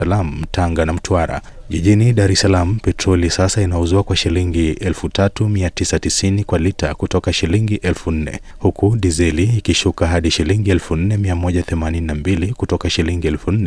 Salaam, Tanga na Mtwara. Jijini Dar es Salaam petroli sasa inauzwa kwa shilingi 3990 kwa lita kutoka shilingi 4000 huku dizeli ikishuka hadi shilingi 4182 kutoka shilingi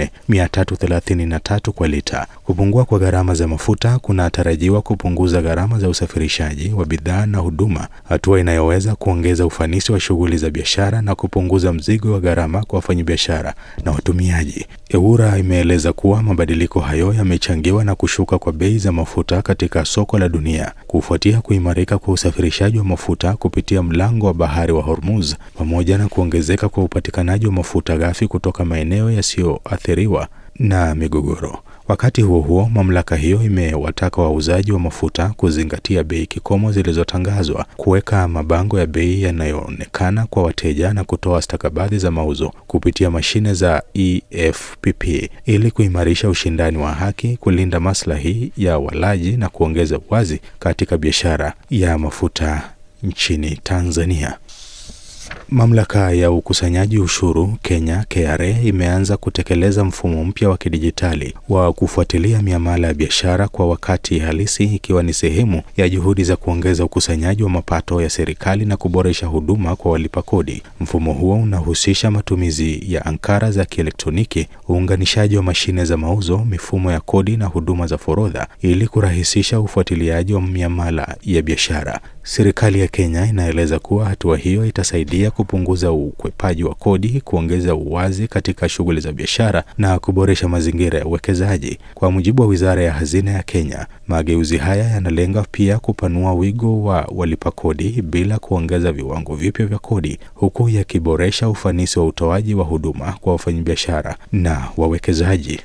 4333 kwa lita. Kupungua kwa gharama za mafuta kunatarajiwa kupunguza gharama za usafirishaji wa bidhaa na huduma, hatua inayoweza kuongeza ufanisi wa shughuli za biashara na kupunguza mzigo wa gharama kwa wafanyabiashara na watumiaji. EWURA imeeleza kuwa mabadiliko hayo yamechangiwa na kushuka kwa bei za mafuta katika soko la dunia kufuatia kuimarika kwa usafirishaji wa mafuta kupitia mlango wa bahari wa Hormuz pamoja na kuongezeka kwa upatikanaji wa mafuta ghafi kutoka maeneo yasiyoathiriwa na migogoro. Wakati huo huo, mamlaka hiyo imewataka wauzaji wa mafuta kuzingatia bei kikomo zilizotangazwa, kuweka mabango ya bei yanayoonekana kwa wateja na kutoa stakabadhi za mauzo kupitia mashine za EFPP ili kuimarisha ushindani wa haki, kulinda maslahi ya walaji na kuongeza uwazi katika biashara ya mafuta nchini Tanzania. Mamlaka ya ukusanyaji ushuru Kenya KRA imeanza kutekeleza mfumo mpya wa kidijitali wa kufuatilia miamala ya biashara kwa wakati halisi ikiwa ni sehemu ya juhudi za kuongeza ukusanyaji wa mapato ya serikali na kuboresha huduma kwa walipa kodi. Mfumo huo unahusisha matumizi ya ankara za kielektroniki, uunganishaji wa mashine za mauzo, mifumo ya kodi na huduma za forodha ili kurahisisha ufuatiliaji wa miamala ya biashara. Serikali ya Kenya inaeleza kuwa hatua hiyo itasaidia kupunguza ukwepaji wa kodi, kuongeza uwazi katika shughuli za biashara na kuboresha mazingira ya uwekezaji. Kwa mujibu wa Wizara ya Hazina ya Kenya, mageuzi haya yanalenga pia kupanua wigo wa walipa kodi bila kuongeza viwango vipya vya kodi, huku yakiboresha ufanisi wa utoaji wa huduma kwa wafanyabiashara na wawekezaji.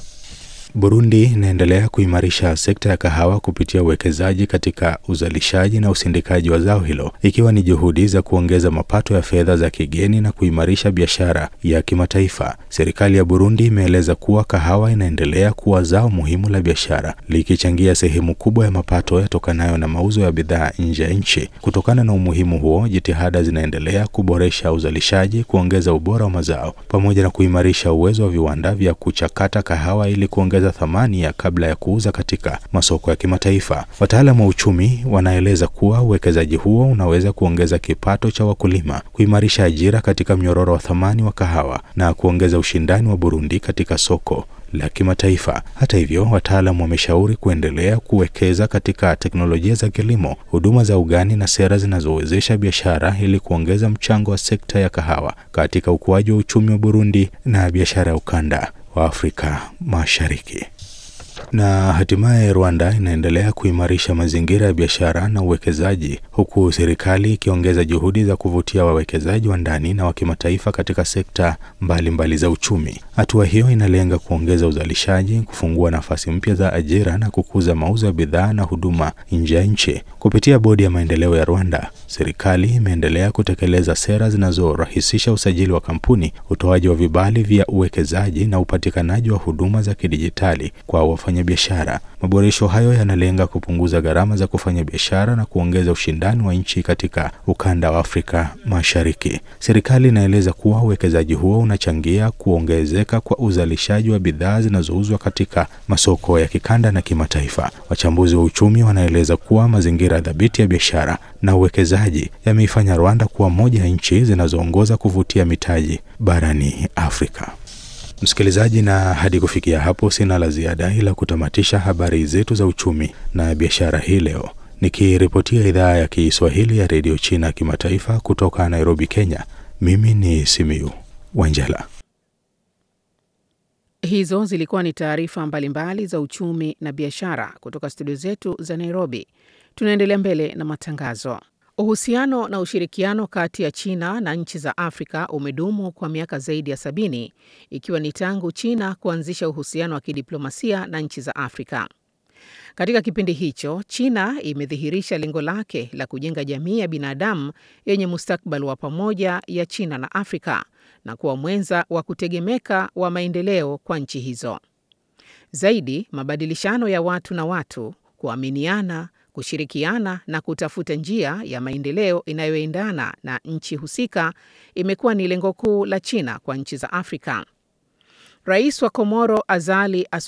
Burundi inaendelea kuimarisha sekta ya kahawa kupitia uwekezaji katika uzalishaji na usindikaji wa zao hilo, ikiwa ni juhudi za kuongeza mapato ya fedha za kigeni na kuimarisha biashara ya kimataifa. Serikali ya Burundi imeeleza kuwa kahawa inaendelea kuwa zao muhimu la biashara, likichangia sehemu kubwa ya mapato yatokanayo na mauzo ya bidhaa nje ya nchi. Kutokana na umuhimu huo, jitihada zinaendelea kuboresha uzalishaji, kuongeza ubora wa mazao pamoja na kuimarisha uwezo wa viwanda vya kuchakata kahawa ili kuongeza thamani ya kabla ya kuuza katika masoko ya kimataifa. Wataalamu wa uchumi wanaeleza kuwa uwekezaji huo unaweza kuongeza kipato cha wakulima, kuimarisha ajira katika mnyororo wa thamani wa kahawa na kuongeza ushindani wa Burundi katika soko la kimataifa. Hata hivyo, wataalamu wameshauri kuendelea kuwekeza katika teknolojia za kilimo, huduma za ugani na sera zinazowezesha biashara ili kuongeza mchango wa sekta ya kahawa katika ukuaji wa uchumi wa Burundi na biashara ya ukanda wa Afrika Mashariki. Na hatimaye Rwanda inaendelea kuimarisha mazingira ya biashara na uwekezaji huku serikali ikiongeza juhudi za kuvutia wawekezaji wa ndani na wa kimataifa katika sekta mbalimbali mbali za uchumi. Hatua hiyo inalenga kuongeza uzalishaji, kufungua nafasi mpya za ajira na kukuza mauzo ya bidhaa na huduma nje ya nchi. Kupitia Bodi ya Maendeleo ya Rwanda, serikali imeendelea kutekeleza sera zinazorahisisha usajili wa kampuni, utoaji wa vibali vya uwekezaji na upatikanaji wa huduma za kidijitali kwa wafanyabiashara. Maboresho hayo yanalenga kupunguza gharama za kufanya biashara na kuongeza ushindani wa nchi katika ukanda wa Afrika Mashariki. Serikali inaeleza kuwa uwekezaji huo unachangia kuongezeka kwa uzalishaji wa bidhaa zinazouzwa katika masoko ya kikanda na kimataifa. Wachambuzi wa uchumi wanaeleza kuwa mazingira dhabiti ya biashara na uwekezaji yameifanya Rwanda kuwa moja ya nchi zinazoongoza kuvutia mitaji barani Afrika. Msikilizaji, na hadi kufikia hapo sina la ziada ila kutamatisha habari zetu za uchumi na biashara hii leo, nikiripotia idhaa ya Kiswahili ya redio China kimataifa kutoka Nairobi, Kenya. Mimi ni Simiyu Wanjala. Hizo zilikuwa ni taarifa mbalimbali za uchumi na biashara kutoka studio zetu za Nairobi. Tunaendelea mbele na matangazo. Uhusiano na ushirikiano kati ya China na nchi za Afrika umedumu kwa miaka zaidi ya sabini ikiwa ni tangu China kuanzisha uhusiano wa kidiplomasia na nchi za Afrika. Katika kipindi hicho, China imedhihirisha lengo lake la kujenga jamii ya binadamu yenye mustakabali wa pamoja ya China na Afrika na kuwa mwenza wa kutegemeka wa maendeleo kwa nchi hizo. Zaidi, mabadilishano ya watu na watu, kuaminiana kushirikiana na kutafuta njia ya maendeleo inayoendana na nchi husika imekuwa ni lengo kuu la China kwa nchi za Afrika. Rais wa Komoro Azali